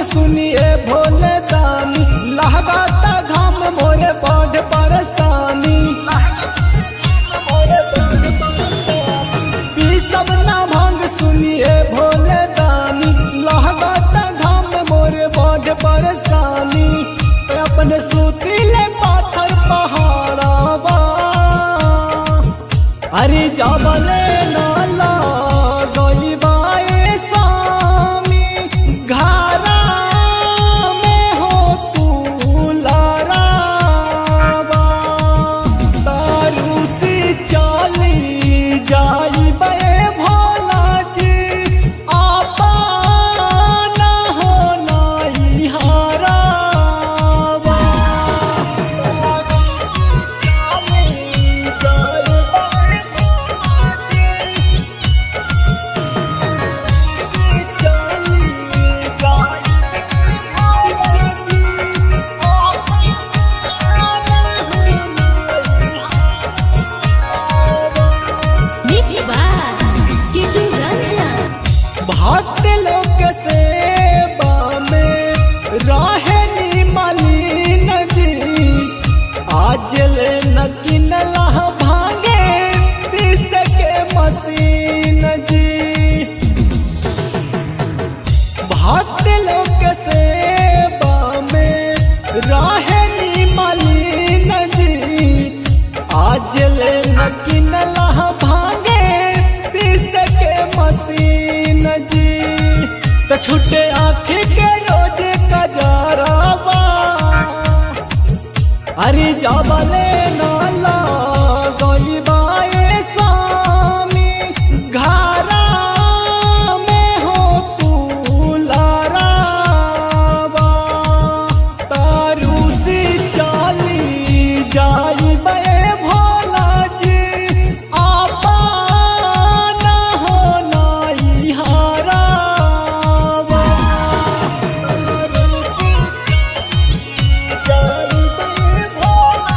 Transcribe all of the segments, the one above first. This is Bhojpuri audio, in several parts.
सुनिए भोले दानी लहगाता घाम मोरे बड़ परेशानी पी सब ना भांग सुनिए भोले दानी लहगाता घाम मोरे बड़ परेशानी अपने सुतीले पाथर पहाड़ावा अरे जाबले नाला गईबाए स्वामी घरा में हो तू लारावा तारू सी चली जाइबे भोला जी आपा ना हो नाई हारावा Mix by Kitu Ranjan. भक्त लोक सेवा में रहे नी मलिन जी आज ले न किनला भांगे पीस के मशीन जी भक्त लोक सेवा में रहे नी मलिन जी आज ले न किनला भांगे पीस के मशीन जी त छुटे आँखी के रोज कजरावा अरे जाबले नाला गईबाए स्वामी घरा में हो तू लारावा तारू सी चाली जाइबे भोला जी आपा ना हो नाई हारावा तारू सी जाइबे भोला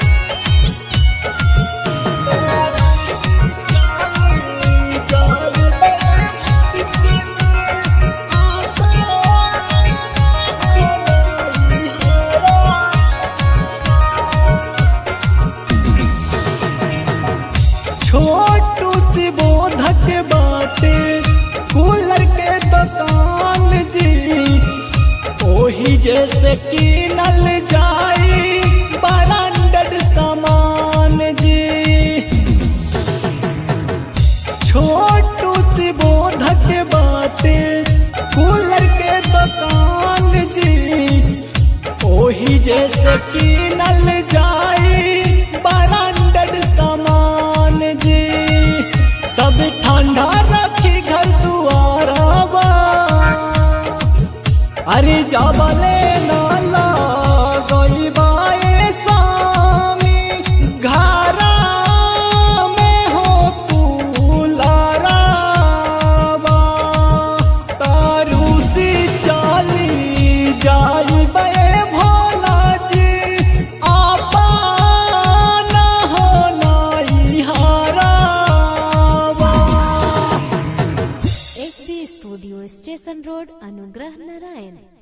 छोटू सी बोधक बाटे कूलर के दुकान जी ओही जैसे कीनल जाई ब्रांडेड सामान जी छोटू सी बोधक बाटे कूलर के दुकान जी ओही जैसे कीनल जाई ब्रांडेड सामान जी सब ठंडा रखी घर दुआरावा अरे जाबले नाला गईबाए स्वामी घरा में हो तू लारावा तारू सी चाली जाइबे भोला जी आपा ना हो नाई हारावा SB Studio Station Road, Anugrah Narayan.